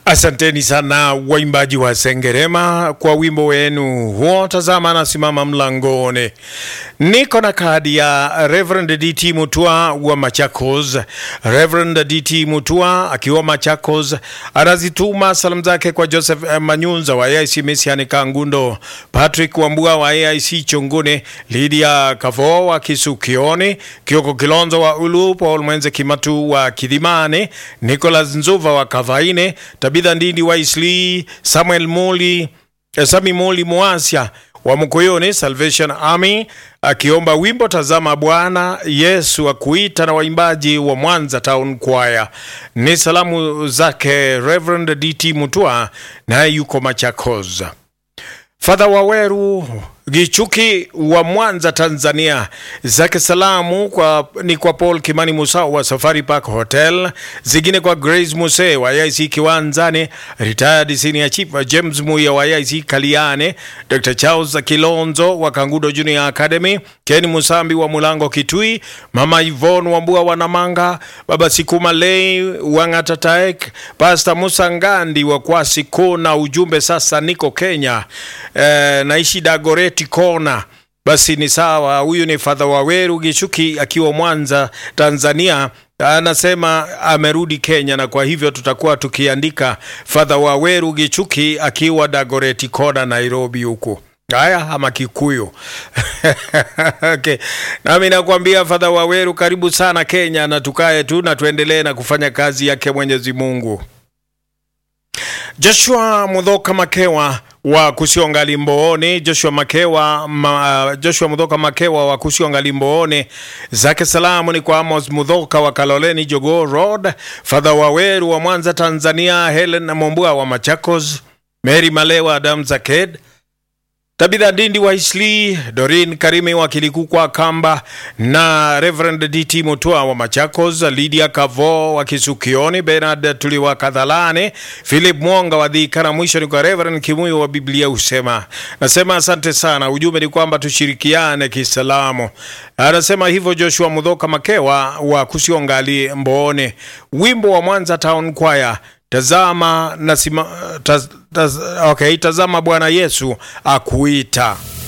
Asanteni sana waimbaji wa Sengerema kwa wimbo wenu huo. Tazama nasimama mlangoni, niko na kadi ya Reverend DT Mutua wa Machakos. Reverend DT Mutua akiwa Machakos anazituma salamu zake kwa Joseph eh, Manyunza wa AIC Mesiani Kangundo, Patrick Wambua wa AIC Chongone, Lydia Kavo wa Kisukioni, Kioko Kilonzo wa Ulu, Paul Mwenze Kimatu wa Kidhimani, Nicholas Nzuva wa Kavaine, Tabitha Ndindi wa Isli, Samuel Moli, eh, Sami Moli Muasia wa Mkoyoni Salvation Army akiomba wimbo tazama Bwana Yesu akuita na waimbaji wa Mwanza Town Choir. Ni salamu zake Reverend DT Mutua naye yuko Machakos. Father Waweru Gichuki wa Mwanza Tanzania, zake salamu kwa, ni kwa Paul Kimani Musa wa Safari Park Hotel, zingine kwa Grace Muse wa IC Kiwanzani, retired senior chief James Muya wa IC Kaliane, Dr. Charles Kilonzo wa Kangudo Junior Academy, Ken Musambi wa Mulango Kitui, Mama Yvonne Wambua wa Namanga, Baba Sikuma Lei wa Ngatataek, Pastor Musa Ngandi wa Kwasi Kona, ujumbe sasa niko Kenya, eh, naishi Dagoretti Kona. Basi ni sawa. Huyu ni Father Waweru Gichuki akiwa Mwanza, Tanzania. Anasema amerudi Kenya, na kwa hivyo tutakuwa tukiandika Father Waweru Gichuki akiwa Dagoretti Kona, Nairobi huku. Haya, ama Kikuyu okay. Nami nakwambia Father Waweru, karibu sana Kenya, na tukae tu na tuendelee na kufanya kazi yake Mwenyezi Mungu. Joshua Mudhoka Makewa wa Kusionga Limboone, Joshua Makewa ma, Joshua Mudhoka Makewa wa Kusionga Limboone, zake salamu ni kwa Amos Mudhoka wa Kaloleni Jogoo Road, Father Waweru wa Mwanza Tanzania, Helen Mombua wa Machakos, Mary Malewa Adam Zaked Tabitha Dindi wa Isli, Dorin Karimi wa Kilikukwa Kamba na Reverend DT Mutua wa Machakos, Lydia Kavo wa Kisukioni, Bernard Tuliwa Kadhalane, Philip Mwonga wa Dhika na mwisho ni kwa Reverend Kimuyu wa Biblia Husema. Nasema asante sana. Ujumbe ni kwamba tushirikiane kisalamu. Anasema hivyo Joshua Mudhoka Makewa wa Kusiongali Mboone, wimbo wa Mwanza Town Choir Tazama nasima, taz, taz, okay, tazama Bwana Yesu akuita.